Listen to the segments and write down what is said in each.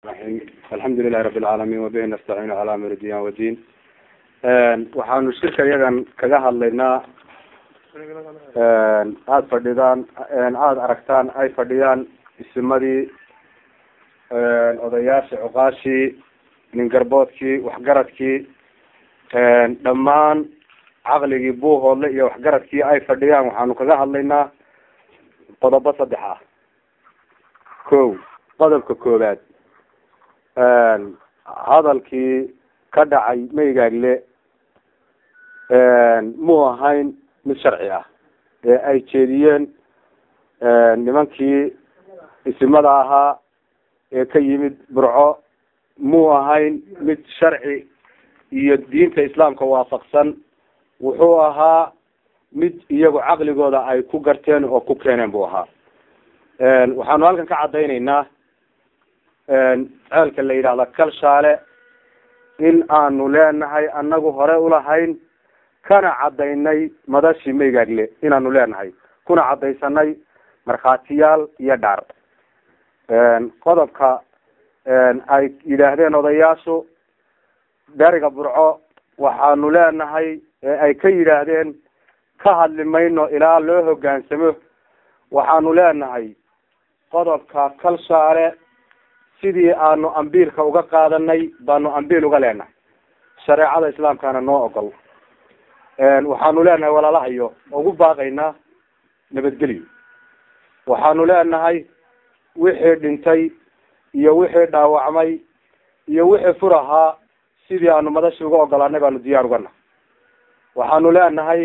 alxamdu lilahi rabi lcaalamiin wabihi nastaciinu calaa amri diyan wadiin waxaanu shirka iyagan kaga hadlaynaa aada fadhidaan aada aragtaan ay fadhiyaan isimadii odayaashii cuqaashii ningarboodkii waxgaradkii dhammaan caqligii buuhoodle iyo waxgaradkii ay fadhiyaan waxaanu kaga hadlaynaa qodobo saddex ah ko qodobka koowaad hadalkii ka dhacay maygaagle mu ahayn mid sharci ah ee ay jeediyeen nimankii isimada ahaa ee ka yimid burco mu ahayn mid sharci iyo diinta islaamka waafaqsan wuxuu ahaa mid iyagu caqligooda ay ku garteen oo ku keeneen buu ahaa waxaanu halkan ka caddaynaynaa ceelka la yidhahda kalshaale in aanu leenahay anagu hore ulahayn kana caddaynay madashii maygaagle inaanu leenahay kuna caddaysanay markhaatiyaal iyo dhaar qodobka ay yidhaahdeen odayaashu dariga burco waxaanu leenahay ee ay ka yidhaahdeen ka hadli mayno ilaa loo hoggaansamo waxaanu leenahay qodobka kalshaale sidii aanu ambiilka uga qaadanay baanu ambiil uga leenahay shareecada islaamkana noo ogol waxaanu leenahay walaalahayo ugu baaqaynaa nabadgelyo waxaanu leenahay wixii dhintay iyo wixii dhaawacmay iyo wixii fur ahaa sidii aanu madashi uga ogolaanay baanu diyaar uga nahay waxaanu leenahay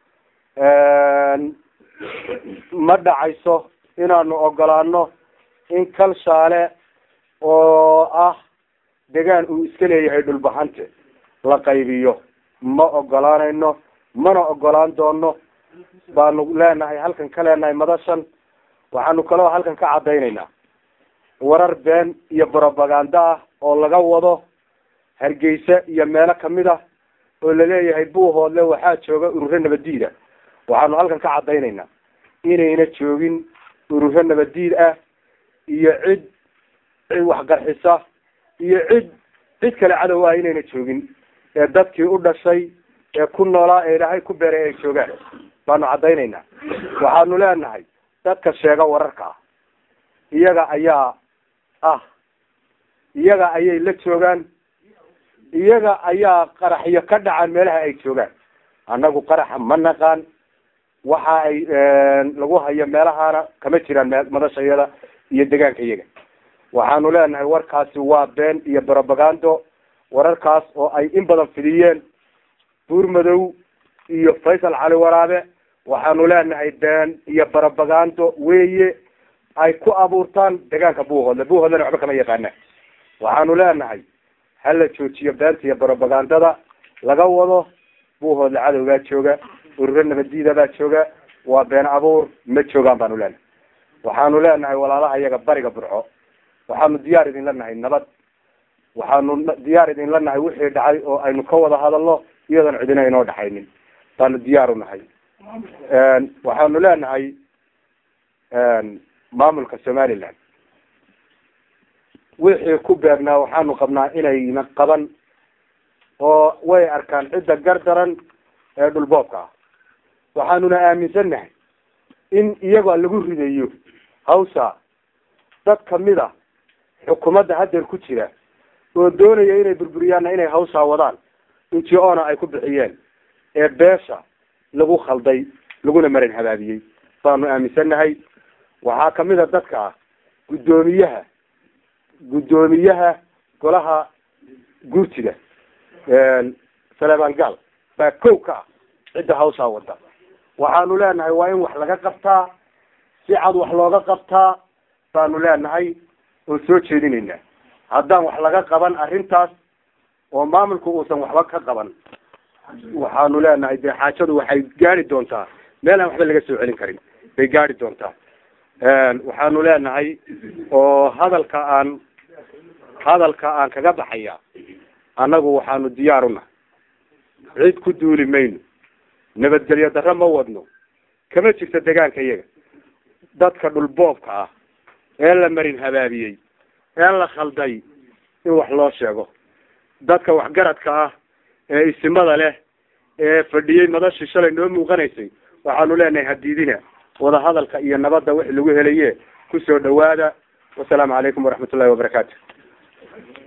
ma dhacayso inaanu ogolaano in kalshaale oo ah degaan uu iska leeyahay dhulbahante la qaybiyo ma ogolaanayno mana ogolaan doono baanu leenahay halkan ka leenahay madashan waxaanu kaloo halkan ka caddaynaynaa warar been iyo brobaganda ah oo laga wado hargeysa iyo meelo kamid ah oo laleeyahay buuhoodle waxaa jooga ururo nabadiida waxaanu halkan ka caddaynaynaa inayna joogin ururo nabadiid ah iyo cid cid waxqarxisa iyo cid cid kale cadow ah inayna joogin ee dadkii u dhashay ee ku noolaa ee ilaahay ku beeray ay joogaan baanu caddaynaynaa waxaanu leenahay dadka sheega wararka ah iyaga ayaa ah iyaga ayay la joogaan iyaga ayaa qaraxyo ka dhacaan meelaha ay joogaan annagu qaraxa ma naqaan waxa ay lagu hayo meelahaana kama jiraan madasha iyada iyo degaanka iyaga waxaanu leenahay warkaasi waa been iyo brobagando wararkaas oo ay in badan fidiyeen buurmadow iyo faysal cali waraabe waxaanu leenahay been iyo brobagando weeye ay ku abuurtaan degaanka buuhoodle buuhoodlena waxba kama yaqaana waxaanu leenahay hala joojiyo beenta iyo brobagandada laga wado buuhoodle cadowgaa jooga ururo nabadiida baa jooga waa been abuur ma joogaan baanu leenahay waxaanu leenahay walaalaha iyaga bariga burco waxaanu diyaar idinla nahay nabad waxaanu diyaar idinla nahay wixii dhacay oo aynu ka wada hadalno iyadoon cidina inoo dhexaynin baanu diyaar u nahay waxaanu leenahay maamulka somaliland wixii ku beegnaa waxaanu qabnaa inayna qaban oo way arkaan cidda gardaran ee dhulboobka ah waxaanuna aaminsannahay in iyagoo lagu ridayo hawsha dad kamid a xukuumadda haddeer ku jira oo doonaya inay burburiyaanna inay hawshaa wadaan inti oona ay ku bixiyeen ee beesha lagu khalday laguna marin habaabiyey baanu aaminsannahay waxaa kamid a dadka ah guddoomiyaha guddoomiyaha golaha guurtida saleebaan gaal baa kow ka ah cidda hawshaa wada waxaanu leenahay waa in wax laga qabtaa si cad wax looga qabtaa baanu leenahay oo soo jeedinaynaa haddaan wax laga qaban arrintaas oo maamulku uusan waxba ka qaban waxaanu leenahay dee xaajadu waxay gaari doontaa meel aan waxba laga soo celin karin bay gaari doontaa waxaanu leenahay oo hadalka aan hadalka aan kaga baxaya annagu waxaanu diyaar u nahay cid ku duuli mayno nabadgelyo darro ma wadno kama jirto degaanka iyaga dadka dhulboobka ah ee la marin habaabiyey ee la khalday in wax loo sheego dadka waxgaradka ah ee isimada leh ee fadhiyey madashii shalay noo muuqanaysay waxaanu leenahay hadiidina wadahadalka iyo nabadda wixii lagu helaye kusoo dhawaada wasalaamu calaykum waraxmat ullahi wabarakaatu